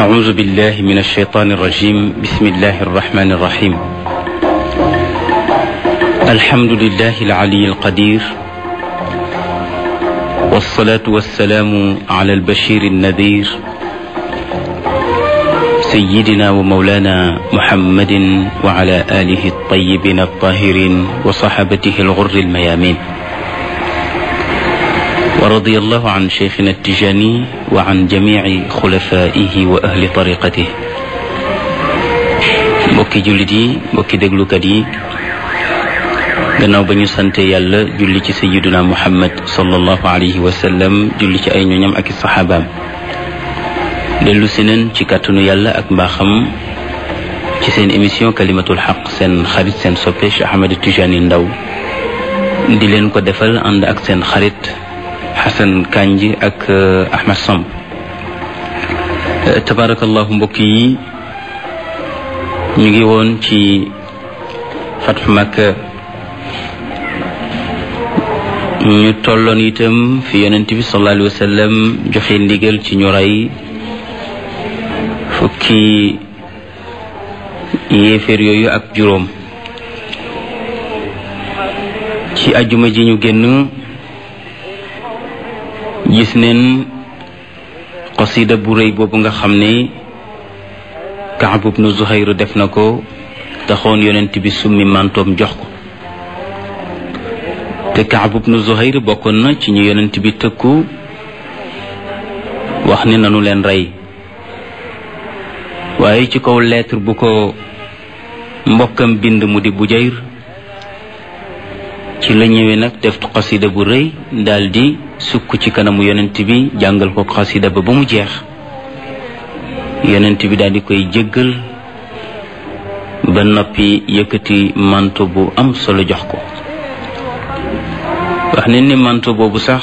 أعوذ بالله من الشيطان الرجيم بسم الله الرحمن الرحيم الحمد لله العلي القدير والصلاة والسلام على البشير النذير سيدنا ومولانا محمد وعلى آله الطيبين الطاهرين وصحابته الغر الميامين ورضي الله عن شيخنا التجاني وعن جميع خلفائه وأهل طريقته mbokki jullit yi mbokki déglukat yi gannaaw ba ñu sante yàlla julli ci sayiduna muhammad sallallahu alayhi wa sallam julli ci ay ñoñam ak i saxaabaam dellu si neen ci kàttanu yàlla ak mbaaxam ci seen émission kalimatul xaq seen xarit seen soppe Cheikh Ahmed Tijani Ndaw di leen ko defal ànd ak seen xarit Xasan Kanji ak Ahmed Samb tabarakallahu mbokk yi ñu ngi woon ci fatxu Makka ñu tolloon itam fi yonent bi sallallahu alayhi wa sallam joxe ndigal ci ñu rey fukki yéeféer yooyu ak juróom ci ajuma ji ñu génn gis neen qasida bu rëy boobu nga xam ne Kaab ibnu Zuhayr def na ko taxoon yonent bi summi mantoom jox ko te Kaab ibnu Zuhayr bokkoon na ci ñu yonent bi tëkku wax ne nanu leen rey waaye ci kaw lettre bu ko mbokkam bind mu di Bujayr ci la ñëwee nag def xasida bu rëy daldi sukk ci kanamu yonent bi jàngal ko xasida ba ba mu jeex yonent bi daldi koy jéggal ba noppi yëkkati manto bu am solo jox ko wax ne ni manto boobu sax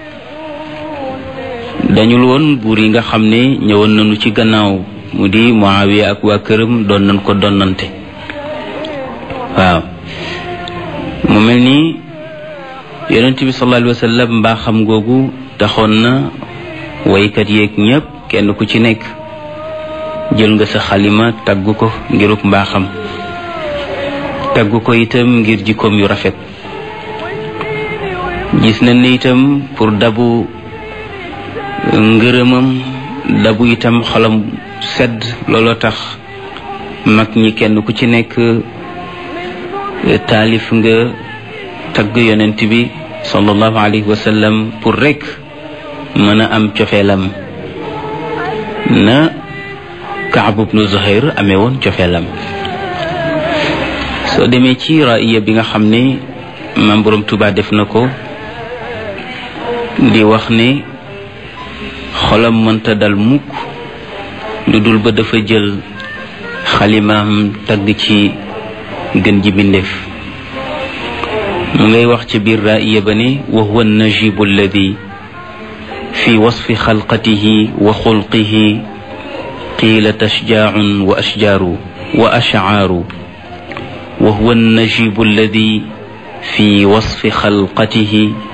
dañul woon buur yi nga xam ne ñëwoon nañu ci gannaaw mu di Muawiya ak waa këram doon nañ ko donnante waaw mu mel ni yonent bi sallallahu alayhi wa sallam mbaaxam googu taxoon na waykat yeeg ñépp kenn ku ci nekk jël nga sa xalima tagg ko ngiruk mbaaxam tagg ko itam ngir jikkoom yu rafet gis nañ ne itam pour dabu ngërëmam dabu itam xolam sedd looloo tax mag ñi kenn ku ci nekk taalif nga tagg yonent bi sallallahu alayhi wa sallam pour rek mën a am cofeelam na Kaab ibnu Zuhayr amee woon cofeelam soo demee ci raaya bi nga xam ne maam Boroom Tuubaa def na ko di wax ne xolam mënta dal mukk lu dul ba dafa jël xalimaam tagg ci gën ji bindeef mu ngay wax ci biir raaya ba ne wa huwa najibu alladi fi wasfi xalqatihi wa xulqihi qiila tashjaacun wa ashjaaru wa ashcaaru wa huwa najibu alladi fi wasfi xalqatihi